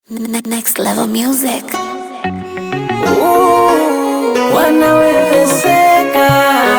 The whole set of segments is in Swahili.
Ne- Next level music. Wanawezeka,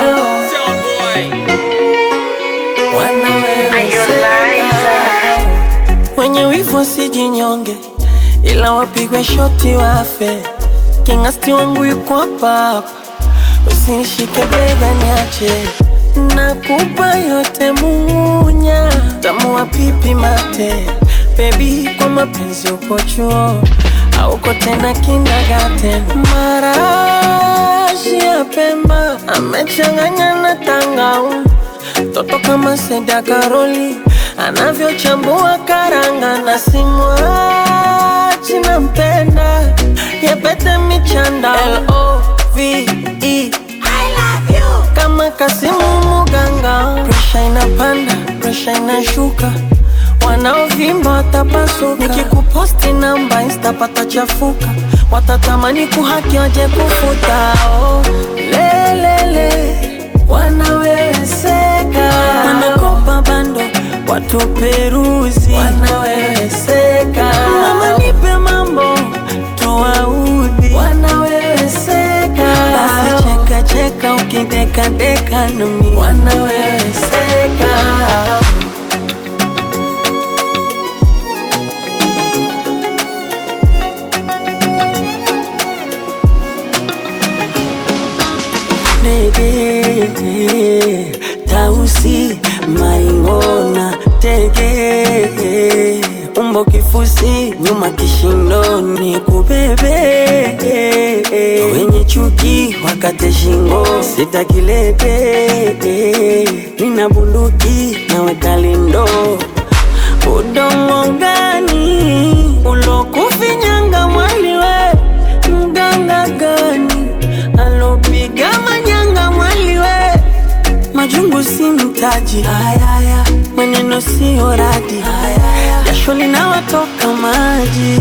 wanawezeka. Wenye wivu wasijinyonge, ila wapigwe shoti wafe. Kingasti wangu yuko hapa hapa, usinishike bega niache. Nakupa yote munya, tamu wa pipi mate. Baby, kwa mapenzi uko chuo auko tena kindergarten. Marashi ya Pemba amechanganya na tangauzi Toto kama Seda Karoli anavyochambua karanga na simwachi nampenda yepete michanda L-O-V-E kama Kasimu Muganga, presha inapanda, presha inashuka, wanaovimba watapasuka. Nikikuposti namba insta patachafuka, watatamani kuhaki waje kufuta. Oh, lelele wanaweweseka, wanakopa bando watu peruzi, wanaweweseka. Mama nipe mambo tuwaudhi, wanaweweseka. Basi cheka cheka ukideka deka nami, wanaweweseka. Nege Tausi Maingona Tege Umbo kifusi nyuma kishindoni kubebe wenye chuki wakate shingo sitakilete nina bunduki naweka lindo udongo gani ulokufinyanga mwaliwe mganga gani alopiga manyanga mwaliwe majungu si mtaji ayaya maneno siyo radi jasho linawatoka maji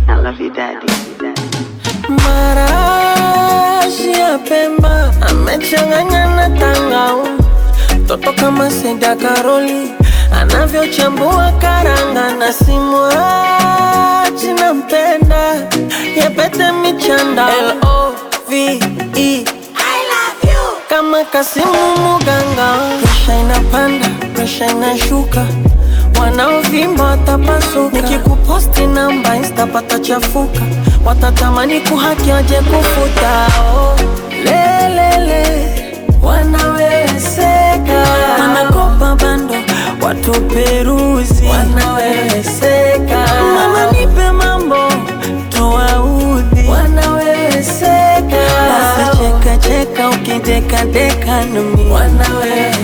marashi ya Pemba amechanganya na tangauzi Toto kama Seda Karoli anavyochambua karanga na simwachi nampenda yepete michanda L-O-V-E kama Kasimu Muganga, presha inapanda, presha inashuka, wanaovimba watapasuka. Nikikuposti namba insta patachafuka, watatamani kuhaki waje kufuta. Oh, lelele wanaweweseka, wanakopa bando watu peruzi, wanaweweseka. Mama nipe mambo tuwaudhi, wanaweweseka. Basi cheka cheka ukideka deka nami, wanaweweseka.